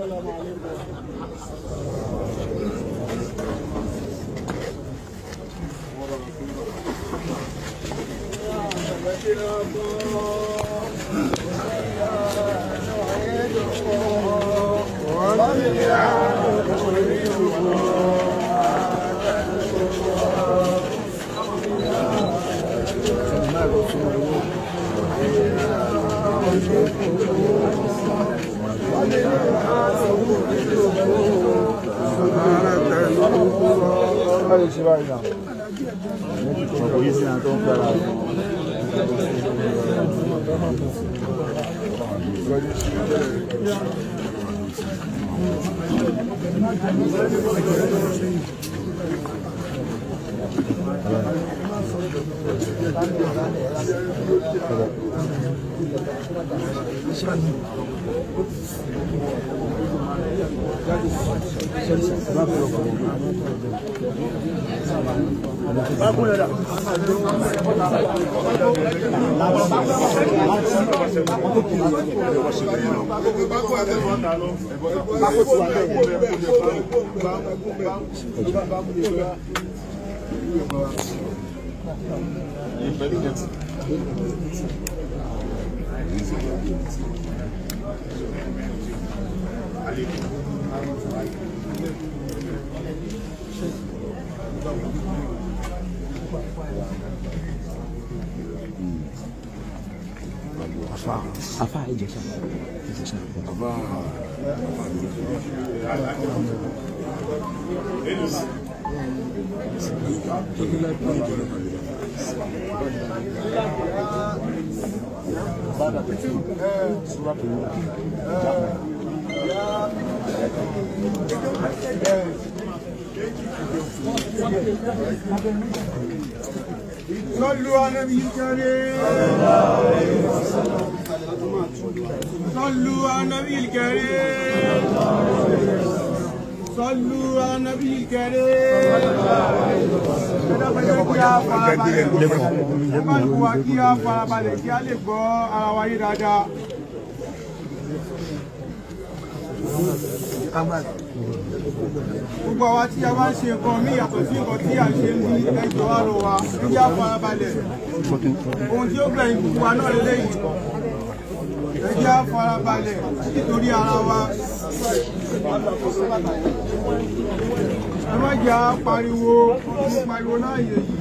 afa ìjẹsà ìjẹsà صلوا على النبي الكريم صلوا على النبي الكريم صلوا على النبي الكريم Kálukú wa kí a farabalẹ̀ kí a lè gbọ́ ara wa yé dáadáa. Gbogbo àwa tí a bá ń ṣe nǹkan mí yàtọ̀ sí nǹkan tí a ṣe ń bí ẹjọ́ wa lọ wa kí a farabalẹ̀. Ohun tí ó gbẹ̀yìn gbogbo wa náà lélẹ́yìí. Ẹ jẹ́ a farabalẹ̀ nítorí ara wa. Ẹ má jẹ́ a pariwo, mo pariwo náà yẹ yìí.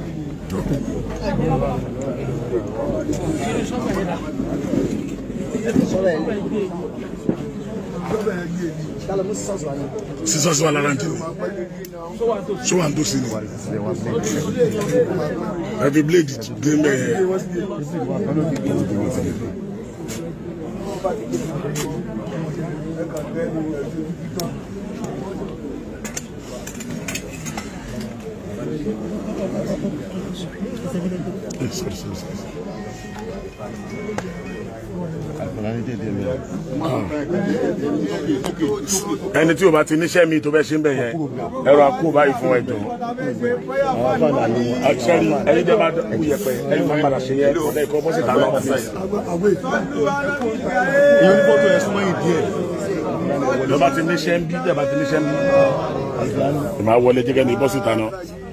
sísọ sí wa lára ntí so wà ntòsí ni ẹbí bíléèdì dé mẹ sorry sorry sorry. ẹni tí o bá ti níṣẹ́ mi tó bẹ́ ṣe ń bẹ̀ yẹn ẹ̀rọ akó báyìí fún ẹjọ́ àṣẹrí ẹni jẹ́ bá kú yẹpẹ ẹni máa padà ṣe yẹ ọ̀dẹ ìkọ́ bọ́sì tà lọ́wọ́ ìyẹn ní fọ́tò ẹ̀ súnmọ́ yìí díẹ̀. ìjọba ti níṣẹ́ ń bí ìjọba ti níṣẹ́ ń bí ìmọ̀ wọlé jẹ́gẹ́ ní bọ́sì tà náà.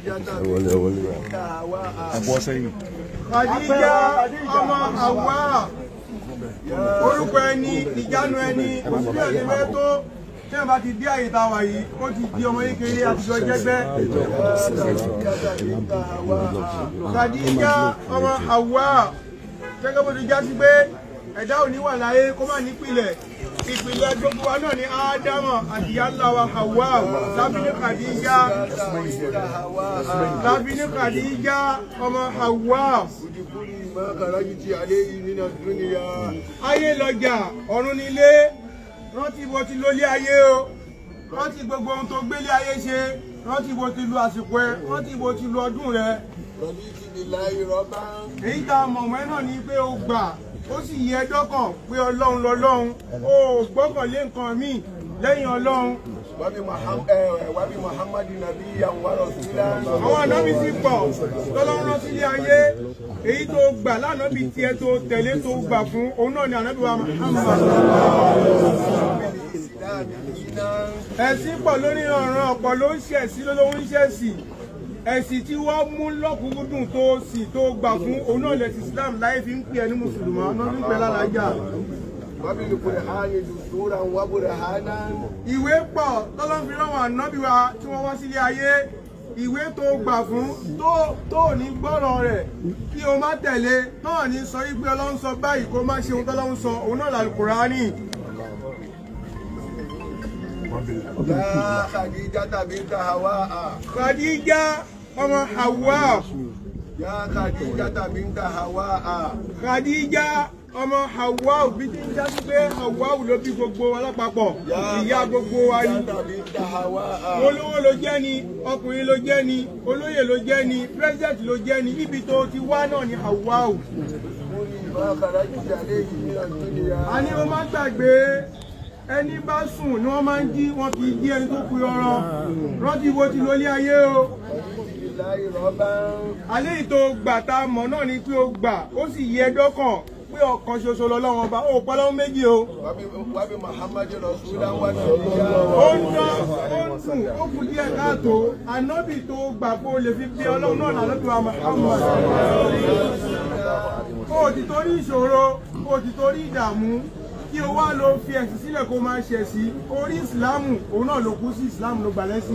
ẹ̀bọ́ sẹ́yìn. Khadija ọmọ Hawa orúkọ ẹni ìjánu ẹni òṣìṣẹ́ ẹni mẹ́ tó tí wọ́n bá ti dé àyè tá a wà yìí ó ti di ọmọ kékeré àtijọ́ jẹ́gbẹ́. Khadija ọmọ Hawa gẹ́gẹ́ bó ti já sí pé ẹ̀dá ò ní wà láyé kó má nípìlẹ̀ ìpìlẹ̀ gbogbo wa náà ni ádámọ̀ àti ìyá ńlá wa Hawa lábí ní Khadija lábí ní Khadija ọmọ Hawa ayé lọjà ọ̀run nílé rántí bó ti lólé ayé o rántí gbogbo ohun tó gbélé ayé ṣe rántí bó ti lu àsìkò ẹ rántí bó ti lu ọdún rẹ èyí tá a mọ̀ mọ́ ẹ náà ni pé o gbà ó sì yẹ dọ́kàn pé ọlọ́run lọ́lọ́run o ò gbọ́kànlé nǹkan míì lẹ́yìn ọlọ́run wàbí muhammadu nabi yanwaro sílá. àwọn ànábì ti pọ̀ lọ́lọ́run rán sílé ayé èyí tó gbà lánàbì tiẹ̀ tó tẹ̀lé tó gbà fún òun náà ni ànábì wa Muhammad àmìnà ẹ̀sìn pọ̀ lórí ọ̀ràn ọ̀pọ̀ ló ń ṣẹ̀sí ló ń ṣẹ̀sì ẹ̀sìn tí wọ́n mú lọ́kùnkúndùn tó sì tó gbà fún òun náà lẹ̀sìn Islam láyé fi ń pè ẹni mùsùlùmá náà fi ń pè lálàájá wábìlì kùrìhánì dùsúra wábùrìhánà ìwé pọ̀ tọ́lọ́n fi rán wọn ànábì wa tí wọ́n wá sílé ayé ìwé tó gbà fún tó tó ní gbọ́rọ̀ rẹ̀ kí o má tẹ̀lé náà ní sọ wípé ọlọ́run sọ báyìí kó má ṣe ohun tọ́lọ́run sọ òun náà làlùkùránì yá Khadija binta Hawa Khadija ọmọ Hawa yá Khadija binta Hawa Khadija ọmọ Hawa òbí tí ń jásí pé Hawa ló bí gbogbo alápapọ̀ ìyá gbogbo wa ni Khadija binta Hawa olówó ló jẹ́ ni ọkùnrin ló jẹ́ ni olóyè ló jẹ́ ni president ló jẹ́ ni ibi tó ti wá náà ni Hawa o. múni má kàrájì àléjì ní ọdúnìyà a ní wọ́n máa gbàgbé ẹni bá sùn ni wọ́n máa ń jí wọn kì í jí ẹni tó kú ọrọ̀ rántí wo ti lólé ayé o. láì rọ́bà alẹ́ yìí tó gbà tá a mọ̀ náà ni pé o gbà ó sì yẹ dọ́kàn pé ọ̀kan ṣoṣo lọ́lọ́wọ́n ọba ó pẹ́ lọ́wọ́ méjì o. wábí Muhammadu Rasulullah wà nàìjíríà ó ń dán ó ń sùn ó kù díẹ̀ káàtó ànábì tó gbà kó lè fi bí ọlọ́run náà lálẹ́ tó wà Muhammad. ó ti torí ìṣòro ó ti torí ìdààmú kí o wá lọ fi ẹ̀sìn sílẹ̀ kó máa ṣẹ̀ sí orí ìsìláàmù òun náà ló kú sí ìsìláàmù ló gbà lẹ́sìn.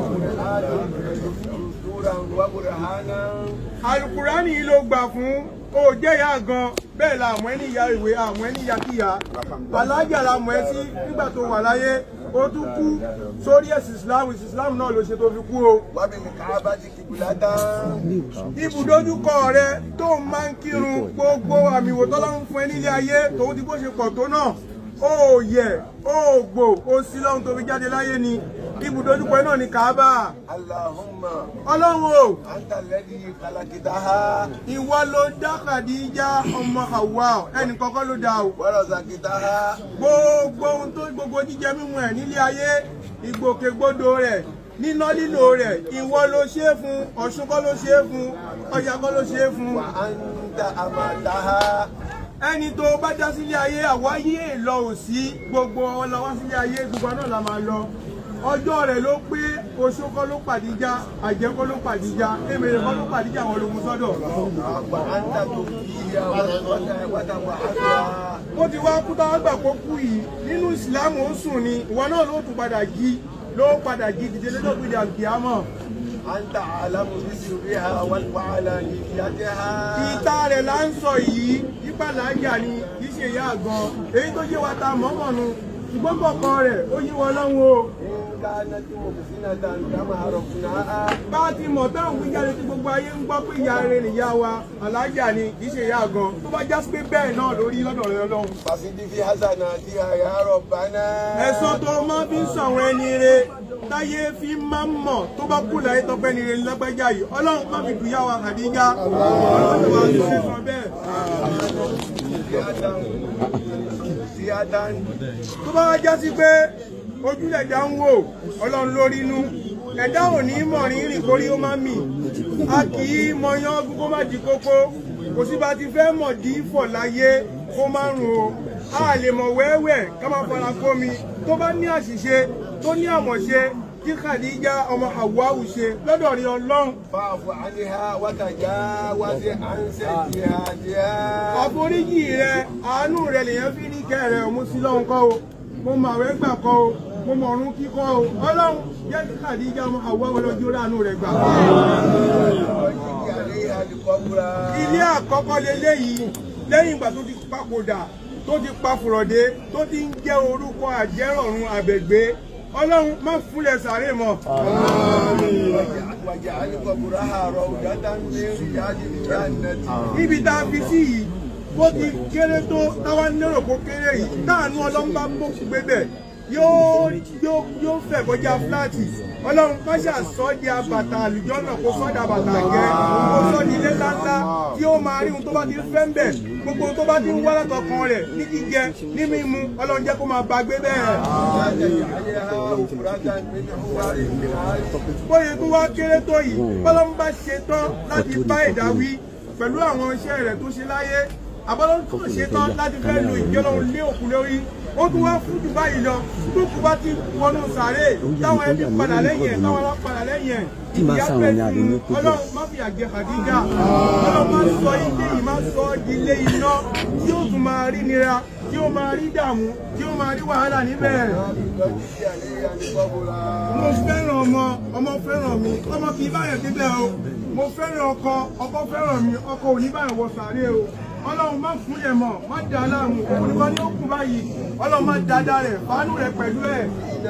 Rasulullah wábùrìhánà alukurani yìí ló gbà fún ó jẹ́ ìyá gan bẹ́ẹ̀ la àmọ́ ẹni ìyá ìwé àmọ́ ẹni ìyá kíyà alájà la mọ̀ ẹ́ sí nígbà tó wà láyé ó tún kú sórí ẹ̀sìn islam ẹ̀sìn islam náà ló ṣe tó fi kú o. wábí Káàbátì kìbìlátà ibùdójúkọ rẹ tó ń máa ń kírun gbogbo àmì ìwò tọ́lọ́run fún ẹ nílé ayé tòun ti bó ṣe pọ̀ tó náà ó yẹ ó gbò ó sí lọ́hun tó fi jáde láyé ni ibùdójúkọ náà ni kàábà Allahumma ọlọ́run o anta alladhi khalaqtaha ìwọ ló dá Khadija ọmọ Hawa ẹnì kọ́kọ́ ló dá o. wa razaqtaha gbogbo ohun tó gbogbo jíjẹ mímu ẹ nílé ayé ìgbòkègbodò rẹ̀ níná lílo rẹ̀ ìwọ ló ṣe é fún Ọ̀ṣun kọ́ ló ṣe é fún Ọya kọ́ ló ṣe é fún wa anta amataha ẹni tó bá dá sílé ayé àwáyé lọ ò sí gbogbo ọlọ́wọ́ sílé ayé gbogbo náà la máa lọ ọjọ́ rẹ̀ ló pé oṣó kọ́ ló pàdíjà àjẹ́ kọ́ ló pàdíjà èmèrè kọ́ ló pàdíjà àwọn ológun sọ́dọ̀ wa anta tufiya wa tawahhada ó ti wá kú táwọn gbà kó kú yìí nínú ìsìlámù ó sùn ni ìwọ náà ló tún padà jí ló padà jí dìde lọ́jọ́ gbé àkìámọ̀ anta alamu bisirriha wa alaniyatiha ìta rẹ̀ là ń sọ yìí ìpàlájà ni kì í ṣe ìyá àgàn èyí tó yé wa ta mọ́mọ́nu ṣùgbọ́n kọ̀ọ̀kan rẹ̀ ó yí wọn lọ́wọ́ o in kanat muhsinatan kama arafnaha bá a ti mọ̀ táwọn wíjáde tí gbogbo ayé ń gbọ́ pé ìyá rẹ̀ nìyá wa alájà ni kì í ṣe ìyá àgàn tó bá já sí pé bẹ́ẹ̀ náà lórí lọ́dọ̀ rẹ̀ lọ́hùn. fasidi fi hasanatiha ya rabbana ẹ̀sọ́ tó máa fi ń sọ̀rọ̀ ẹni re táyé fi máa ń mọ̀ tó bá kú láyé tọpẹ́ ni re lágbájá yìí ọlọ́run má fi dùyà wa Khadija ọlọ́run wa ló ṣe sọ bẹ́ẹ̀. ziyatan ziyatan tó bá wá já sí pé ojúlẹ̀ dá ń wò ọlọ́run lórí inú ẹ̀dá ò ní mọ̀ rí rìn kórí ó má mì a kì í mọyán ọdún kó má di kókó kò sí bá ti fẹ́ mọ̀ dí fọ̀ láyé kó má rùn o a lè mọ̀ wẹ́wẹ́ ká má fara kómi tó bá ní àṣìṣe tó ní àmọ̀ṣe tí Khadija ọmọ Hawa'u ṣe lọ́dọ̀ rí ọlọ́run fa'fu anha wa tajawaz an sayyi'atiha àforíjì rẹ àánú rẹ lèyàn fi ní kẹ́ rẹ òun sí lọ́hùn kọ́ o mo mọ àwẹ̀ gbà kọ́ o mo mọ ọ̀run kíkọ́ o ọlọ́run jẹ́ kí Khadija ọmọ Hawa'u lọ́jọ́ ránú rẹ̀ gbà. عليها القبرى ilé àkọ́kọ́ leléyìí lẹ́yìn ìgbà tó ti papòdà tó ti papòrọ̀dé tó ti ń jẹ́ orúkọ àjẹrọ̀run àbẹ̀gbé ọlọ́run má fúnlẹ̀ sàárè mọ́. واجعل قبرها روضة من رياض الجنة níbi tá a fi sí yìí bó ti kéré tó táwa lérò kó kéré yìí táànú ọlọ́run bá bó gbé bẹ̀ yóò yóò yóò fẹ̀ kọjá fúláàtì ọlọ́run káṣà sọ di abàtà àlùjọ náà kó sọ di abàtà gẹ́ kó sọ di ilé ńláńlá tí ó máa rí ohun tó bá ti fẹ́ ń bẹ̀ gbogbo ohun tó bá ti ń wá látọkàn rẹ̀ ní jíjẹ ní mímu ọlọ́run jẹ́ kó máa bá gbé bẹ́ẹ̀. لا تجعلها وفرة من حوار النهار bóyá tó wá kéré tó yìí bọ́lá ń bá ṣe tán láti bá ẹ̀dá wí pẹ̀lú àwọn iṣẹ́ rẹ̀ tó ṣe láyé àbọ̀lọ́run tó ṣe tán láti fẹ́ lo ìjẹ́ ọlọ́run lé òkú lórí ó tún wá fún jù báyìí lọ tó kú bá ti wọnú sàárè táwọn ẹbí padà lẹ́yìn ẹ̀ táwọn ará padà lẹ́yìn ẹ̀ Tí màá ìyá sáwọn fẹ́ ní adé ní fún kókó. ọlọ́run má fi àjẹ Khadija ọlọ́run má sọ ilé yìí má sọ ọ́ di ilé iná tí ó tún máa rí nira tí ó máa rí dààmú tí ó máa rí wàhálà níbẹ̀ mo fẹ́ràn ọmọ ọmọ fẹ́ràn mi ọmọ kì í báyọ̀ débẹ̀ o mo fẹ́ràn ọkọ ọkọ fẹ́ràn mi ọkọ ò ní báyọ̀ wọ sàárè o ọlọ́run má fún yẹn mọ̀ má dà á láàmú òun nìkan ní ó kù báyìí ọlọ́run má dáadáa rẹ̀ fàánù rẹ̀ pẹ̀lú ẹ̀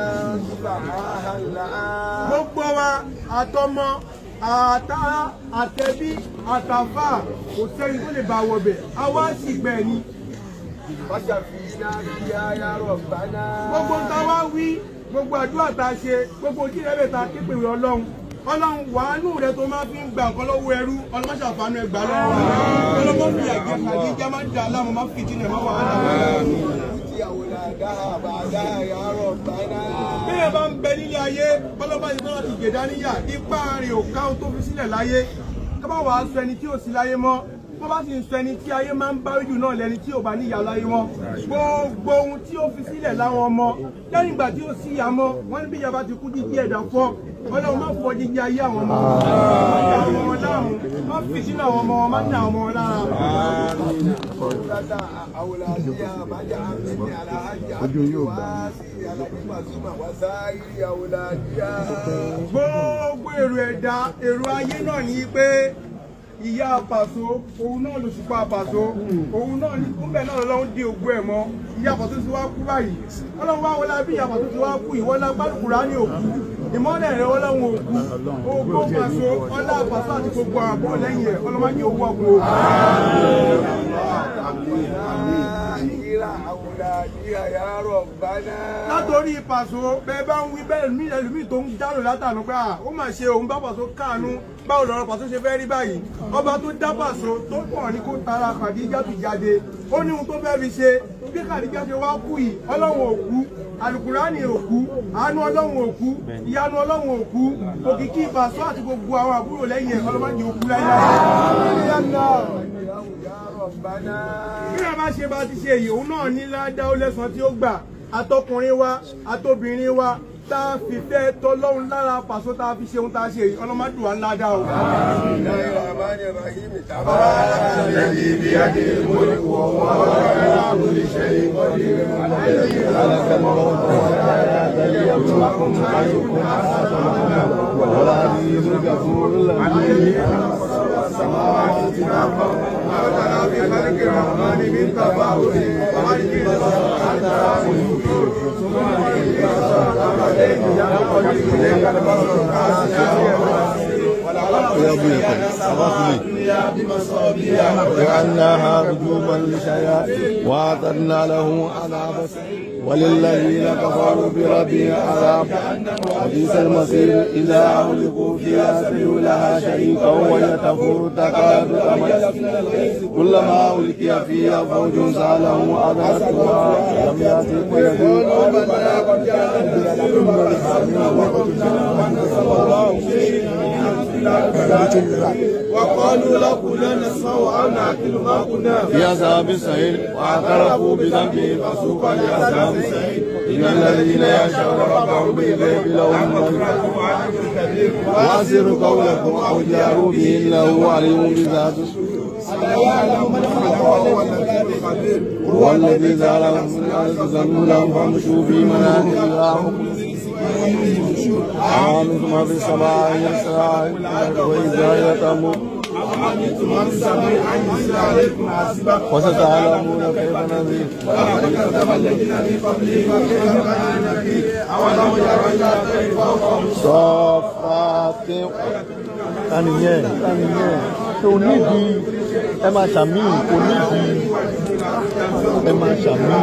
gbogbo wa àtọmọ àtàrà àtẹbí àtàfà kò sẹ́ni tó lè bá wọbẹ̀ àwa sì gbẹ̀ ni gbogbo ń ta wá wí gbogbo àdúrà tá a ṣe gbogbo ojú rẹ̀ ta képe rẹ̀ ọlọ́run ọlọ́run wàánù rẹ̀ tó máa fi ń gba nǹkan lọ́wọ́ ẹrú ọlọ́mọṣà fàánù ẹgbà lọ́wọ́ ọlọ́mọ fi àjẹ kàdíjà máa ń dà láàmú máa fi jìnnà máa wàhálà bí ẹ bá ń bẹ nílé ayé ọlọ́mọ yìí náà ti gbèdá níyà ipá rẹ̀ ò ká ohun tó fi sílẹ̀ láyé ká bá wàá sọ ẹni tí ò sí láyé mọ́ wọ́n bá sì ń sọ ẹni tí ayé máa ń bá jù náà lẹni tí ò bá níyà láyé wọn gbogbo ohun tí ó fi sílẹ̀ láwọn ọmọ lẹ́yìn ìgbà tí ó sí ìyá mọ́ wọ́n ní bí ìyá bá ti kú jíjí ẹ̀dá fọ́ ọlọ́run má fọ jíjí ayé àwọn ọmọ má dà àwọn ọmọ láàmú má fi sínú àwọn ọmọ wọn má dà àwọn ọmọ wọn lára. gbogbo èrò ẹ̀dá èrò ayé náà ní pé ìyá àpàṣọ òun náà ló ṣùpá àpàṣọ òun náà ní kúnbẹ̀ náà lọ́wọ́ dé ògùn ẹ̀ mọ́ ìyá àpàṣọ ti wá kú báyìí ọlọ́run wá wọlé bí ìyá àpàṣọ ti wá kú ìwọ́lá gbàdúrà ní òkú ìmọ́lẹ̀ rẹ̀ ọlọ́run òkú ògbó pàṣọ ọlá àpàṣọ àti gbogbo àbọ̀ lẹ́yìn ẹ̀ ọlọ́mọdé owó ọkọ̀ òkú. látòrí pàṣọ bẹ́ẹ̀ bá ń wí bẹ́ẹ̀ ní ẹlòmíì tó ń dárò látànú pé à ó mà ṣe òun bá pàṣọ káànú báwo lọ́rọ̀ pàṣọ ṣe fẹ́ rí báyìí ọba tó dá pàṣọ tó pọ̀ ní kó tara Khadija tó jáde ó ní ohun tó fẹ́ fi ṣe bí Khadija ṣe wá kú yìí ọlọ́run òkú alukurani òkú àánú ọlọ́run òkú ìyanu ọlọ́run òkú òkìkí pàṣọ àti gbogbo àwọn àbúrò lẹ́yìn ẹ̀ ọlọ́mọdé òkú láyé bí a bá ṣe bá ti ṣe èyí òun náà ní ládá ó lẹ́sàn tí ó gbà àtọkùnrin wa àtobìnrin wa tá a fi fẹ́ tọ́lọ́run lára pàṣọ tá a fi ṣe ohun tá a ṣe èyí ọlọ́mọdún wa ládá o. جعلناها رجوما للشياطين واعتدنا له عذاب وللذين كفروا بربهم عذاب وبئس المصير اذا اغلقوا فيها سمعوا لها شريكا وهي تفور تكاد تميز كلما القي فيها فوج سالهم اذنتها لم ياتكم يدعون وقالوا لو كنا نسمع أو نعقل ما كنا في عذاب السعير واعترفوا بذنبهم فسوقا لعذاب السعير ان الذين يخشون ربهم بالغيب لهم مغفرة واسروا قولكم او جاروا به انه عليم بذات الصدور هو الذي زالهم من الارض ذنوبا فامشوا في مناكبها آمنتم في السماء يسرى وإذا يتموا وستعلمون كيف نذير صفات tànìyẹn tànìyẹn tó nídìí ẹ máa ṣàmì kò nídìí ẹ máa ṣàmì.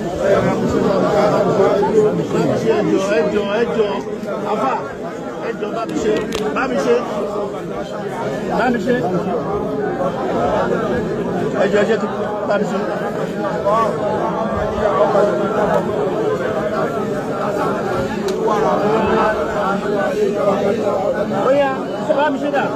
ẹjọ ẹjọ ẹjọ afa ẹjọ bá mi ṣe bá mi ṣe bá mi ṣe ẹjọ ẹjẹ tó bá mi ṣe. ó yá bá mi ṣe dà.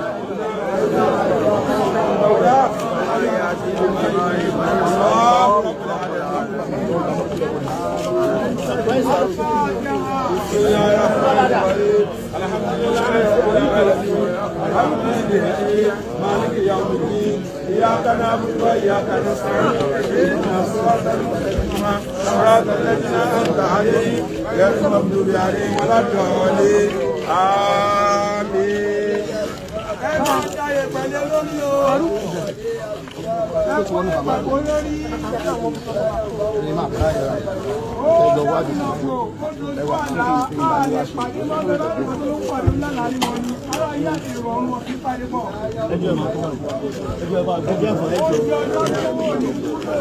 مالك يوم الدين إياك نعبد وإياك نستعين اهدنا الصراط المستقيم صراط الذين أنعمت عليهم غير المغضوب عليهم ولا الضالين آمين. ẹ máa dáyé pẹ̀lẹ́ lórí o. ẹ kó lè pàgọ́ lórí. ó lè lọ́gbọ̀ kó dojú àlá a lè pàdé lọ́dọ̀ lọ́dọ̀ tó ló ń pàdé lánàá ní wọn ni ara yá àti ìrọ̀rùn wọn kí pàdé bọ̀. ẹjọ ẹ máa kọ́ ẹjọ ẹ bá ẹjọ ẹ fọ ẹjọ. ojú ọjọ́ tó wọ̀ ní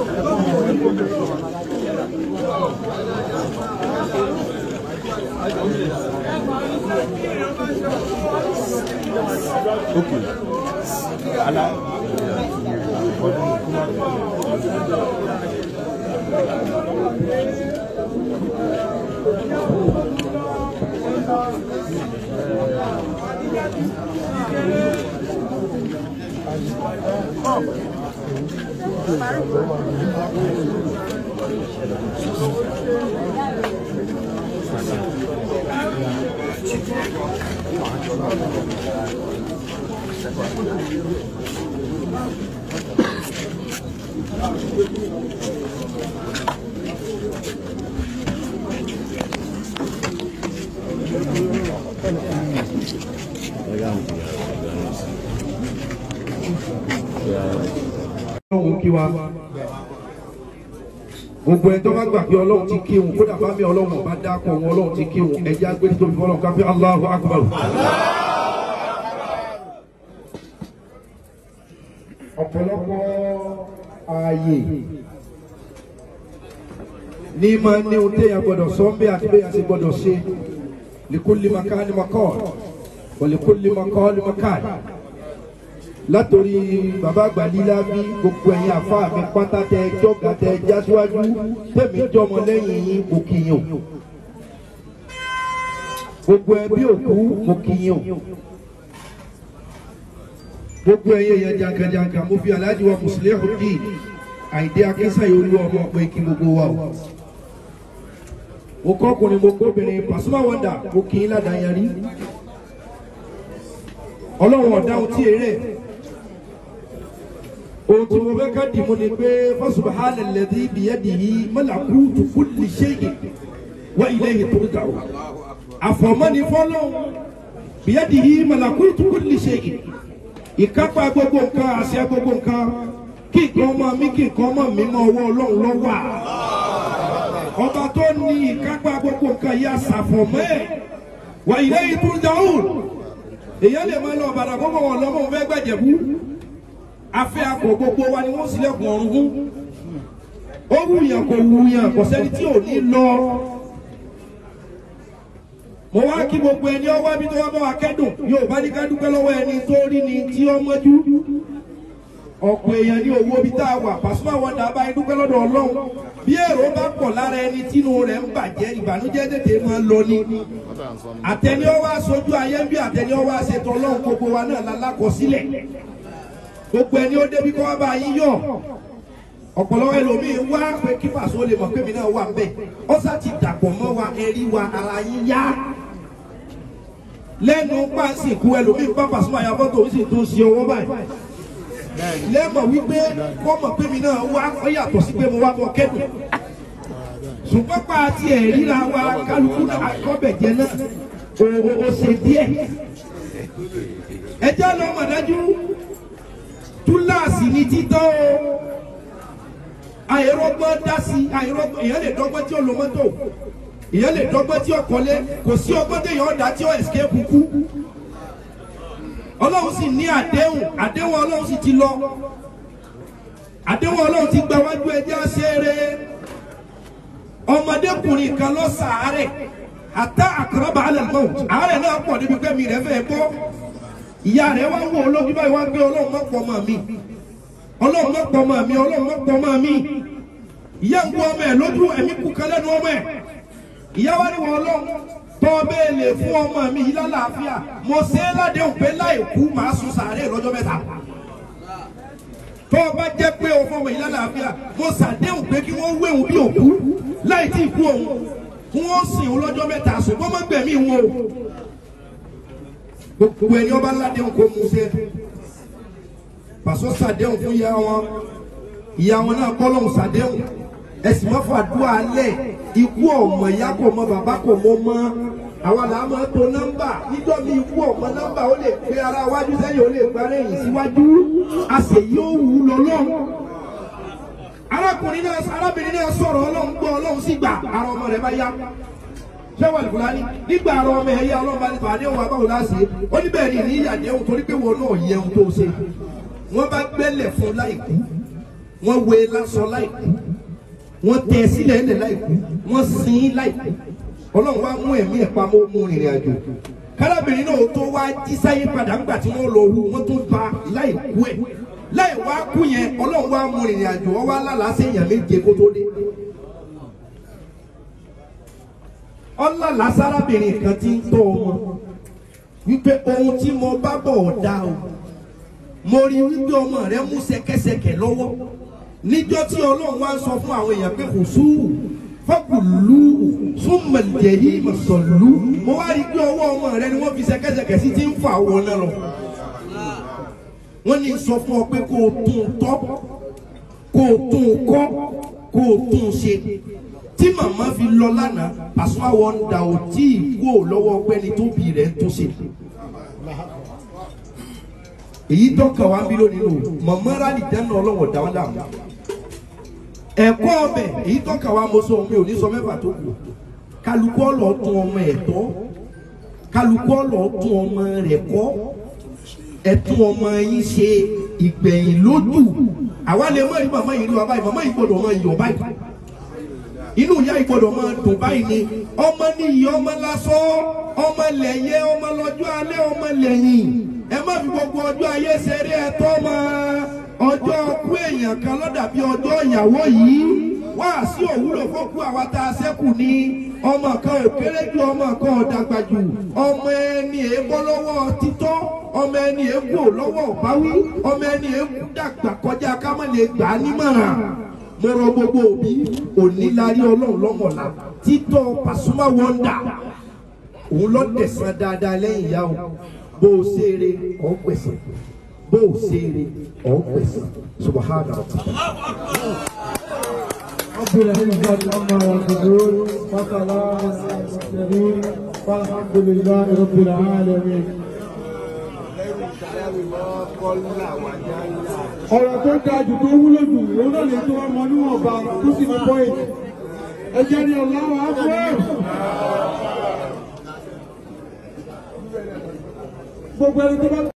ọlọ́run kí wa gbogbo ẹ tó bá gbà pé ọlọ́run ti kí wọn kódà bá mi ọlọ́run bá dákọ̀ wọn ọlọ́run ti kí wọn ẹjẹ́ agbẹ́ni tó fi fọlọ́run ká pé Allahu Akbar. ọ̀pọ̀lọpọ̀ ààyè ní máa ní ohun téèyàn gbọ́dọ̀ sọ ń bẹ́ àti bẹ́ẹ̀ àti gbọ́dọ̀ ṣe likulli makani makal wa likulli makali makal látòrí bàbá àgbàlílá bí gbogbo ẹ̀yin àfa mi pátá tẹ jọ́gà tẹ jásíwájú tẹ̀mí jọmọ lẹ́yìn yín mo kìyàn gbogbo ẹbí òkú mo kìyàn gbogbo ẹ̀yin èèyàn jankan-jankan mo fi aláàjì wa Muslihuddin Àyìndé Akínsáyé olú ọmọ pé kí gbogbo wa o mo kọ́kùnrin mo kóbìnrin Pasuma Wonder mo kì í ládàá yẹn rí ọlọ́run ọ̀dá ohun tí èrè ohun tí mo fẹ́ ká dì mú ni pé fasubahana alladhi biyadihi malakutu kulli shay'in wa ilayhi turja'un àfọ̀mọ́ni fọ́lọ́hún biyadihi malakutu kulli shay'in ìkápá gbogbo nǹkan àṣẹ gbogbo nǹkan kí nǹkan ọmọ mi kí nǹkan ọmọ mi mọ ọwọ́ ọlọ́run ló wà ọba tó ní ìkápá gbogbo nǹkan yìí àṣàfọ̀mọ́ ẹ̀ wa ilayhi turja'un èyàn lè máa lọ ọ̀bàdàn kó mọ̀ wọn lọ́mọ òun fẹ́ gbẹ̀jẹ̀bú afẹ́ akọ gbogbo wa ni wọ́n sílẹ̀kùn ọ̀run fún ó wùyàn kò wùyàn kò sẹ́ni tí ò ní lọ mo wá kí gbogbo ẹni ọwọ́ ibi tó wá bá wa kẹ́dùn yóò bá ní ká dúpẹ́ lọ́wọ́ ẹni tó rí ni tí ó mọ́jú ọ̀pọ̀ èèyàn ní owó ibi tá a wà Pasuma Wonder bá yín dúpẹ́ lọ́dọ̀ Ọlọ́run bí èrò bá pọ̀ lára ẹni tínú rẹ̀ ń bàjẹ́ ìbànújẹ́ tètè máa ń lọ ni àtẹni ọwọ́ aṣojú ayé ń bí àtẹni ọwọ́ aṣetọ Ọlọ́run gbogbo wa náà lálákọsílẹ̀ gbogbo ẹni ó débi kọ́ wá bá yín yọ̀ ọ̀pọ̀lọpọ̀ ẹlòmíín wá pé kí Paso lè mọ̀ pé mi náà wà ń bẹ̀ ọ́sà ti dàpọ̀ mọ́ wa ẹ̀rí wa ara yín yá lẹ́nu pàṣípù ẹlòmíín bá Pasuma ya fọ́tò ó sì tún ṣe owó báyìí lẹ́mọ̀ wípé kọ́ mọ̀ pé mi náà wá ó yàtọ̀ sí pé mo wá bọ̀ kẹ́dùn ṣùgbọ́n pa àti ẹ̀ríra wa kálukú akọ́bẹ̀jẹ náà o o ṣe díẹ̀ ẹjẹ́ lọ mọ̀dájú túláàsì ní títọ́ o àìrọ́gbọ́n dá sí àìrọ́gbọ́n èèyàn lè dọ́gbọ́n tí ó lo mọ́tò èèyàn lè dọ́gbọ́n tí ó kọ́lé kò sí ọgbọ́n téèyàn ọ̀dà tí ó escape kú ọlọ́run sì ní àdéhùn àdéhùn ọlọ́run sì ti lọ àdéhùn ọlọ́run ti gba wájú ẹjẹ́ àṣẹrẹ ọmọdékùnrin kan lọ sàárẹ̀ àtà àkàràbà alẹ́ lọ́wọ́ àárẹ̀ náà pọ̀ níbi pé mi rẹ̀ fẹ́ bọ́ ìyá rẹ̀ wá wọ olójú báyìí wá gbé ọlọ́run má pọ̀ ọmọ mi ọlọ́run má pọ̀ ọmọ mi ọlọ́run má pọ̀ ọmọ mi ìyá ń wọ ọmọ ẹ̀ lójú ẹ̀mí kú kan lẹ́nu ọmọ ẹ̀ ìyá wa ni wọ́n ọlọ́run tọ́ bẹ́ẹ̀ lè fún ọmọ mi yìí lálàáfíà mo ṣe é ládéhùn pé láì kú màá sun sàárè lọ́jọ́ mẹ́ta tọ́ bá jẹ́ pé o fọmọ yìí lálàáfíà mo ṣàdéhùn pé kí wọ́n wéhùn bí òkú láì tí ì kú òun kí wọ́n sìn òun lọ́jọ́ mẹ́ta ṣùgbọ́n má gbẹ̀mí wọn o gbogbo ẹni ọba ládéhùn kó mú ṣe pàṣọ ṣàdéhùn fún ìyá wọn ìyá wọn náà kọ́ lóhùn ṣàdéhùn ẹ̀sìn mọ́fà dúà lẹ̀ ikú ọmọ ìyá kò mọ bàbá kò mọ mọ́ àwa là á máa to nọ́mbà níjọ́ mi ikú ọmọ nọ́mbà ó lè gbé ara wájú sẹ́yìn ó lè gbára ẹ̀yìn síwájú a sì yóò wù ú lọ́lọ́run arákùnrin náà arábìnrin náà sọ̀rọ̀ ọlọ́run gbọ́ ọlọ́run sì gbà ara ọmọ rẹ̀ bá yá sẹ́wọ̀n ìfúlání nígbà ara ọmọ ẹ̀yà ọlọ́run bá ní fàdé òun abáwò láṣẹ ó ní bẹ́ẹ̀ ni ní ìyàdéhùn torí pé wọn náà yẹ ohun tó ṣe wọ́n bá gbẹ́lẹ̀ fún láìkú wọ́n wé lásán láìkú wọ́n tẹ sílẹ̀ ẹ̀lẹ̀ láìkú wọ́n sin láìkú ọlọ́run wá mú ẹ̀mí ẹ̀ pamọ́ mú rìnrìn àjò kárábìnrin náà tó wá jí sáyé padà ńgbà tí wọ́n lọ hu wọ́n tó ba láìkú ẹ̀ láì wá kú yẹn ọlọ́run wá mú rìnrìn àjò wọ́n wá lálàá sí èèyàn méje kó tó dé. ọlọ́lá sárábìnrin kan ti ń tọ́ ọmọ wípé ohun tí mo bá bọ̀ ọ̀dà o mo rí wípé ọmọ rẹ mú ṣẹ̀kẹ̀ṣẹ̀kẹ̀ lọ́wọ́ níjọ́ tí ọlọ́run wá ń sọ fún àwọn èèyàn pé kò sùúrù fọ́kùlù súnmọ̀lẹ́yìn mọ̀sọ̀lù mo wá rí pé ọwọ́ ọmọ rẹ ni wọ́n fi ṣẹ̀kẹ̀ṣẹ̀kẹ̀ sí ti ń fà wọn náà lọ wọ́n ní sọ fún ọ pé kó o tún tọ́ kó o tún kọ́ kó o tún ṣe tí màmá fi lọ lánàá pàṣẹ àwọn ọ̀dà ò tí ì kú ò lọ́wọ́ ọgbẹ́ni tó bì rẹ̀ ń tún ṣe èyí tọ́ka wá bí lónìí o màmá rálì dáná ọlọ́wọ́ dá wọn dààmú ẹ̀kọ́ ọbẹ̀ èyí tọ́ka wá mo sọ mi ò ní sọ mẹ́fà tó kù kálukú ọ̀lọ́ tún ọmọ ẹ̀ tọ́ kálukú ọ̀lọ́ tún ọmọ rẹ̀ kọ́ ẹ̀tún ọmọ yín ṣe ìgbẹ̀yìn lójú àwa lè mọ̀ ní màmá yìí rí wa báyìí màmá yìí gbọ́dọ̀ máa yọ̀ báyìí inú ìyá yìí gbọ́dọ̀ máa dùn báyìí ni ọmọ níyì ọmọ lásán ọmọ lẹ̀yẹ ọmọ lọ́jọ́ alẹ́ ọmọ lẹ́yìn ẹ má fi gbogbo ọjọ́ ayé ṣeré ẹ̀tọ́ máa ọjọ́ kú èèyàn kan lọ́dà bí ọjọ́ ìyàwó yìí wá sí òwúrò fọ́kú àwa tá a ṣẹ́kù ní ọmọ kan ò kéré ju ọmọ kan ò dàgbà jù ọmọ ẹni èébọ́ lọ́wọ́ títọ́ ọmọ ẹni èébò lọ́wọ́ ọ̀báwí ọmọ ẹni èébù dàgbà kọjá ká má lè gbà á nímọ̀ràn mo rọ gbogbo òbí òní larí ọlọ́run lọ́mọ̀lá títọ́ Pasuma Wonder òun lọ tẹ̀sán dáadáa lẹ́yìn ìyá o bó o ṣeré ọ̀ pẹ̀sẹ̀ bó o ṣeré ọ̀ pẹ̀sẹ̀ subahana. رب العزة عما يصفون وسلام على المرسلين والحمد لله رب العالمين. ọ̀rọ̀ tó ga jù tó wúlò jù òun náà lè tó ọmọ níwọ̀nba tó sì ní pọ́ìntì ẹ jẹ́ ní ọ̀làwọ̀ afẹ́. gbogbo ẹni tó bá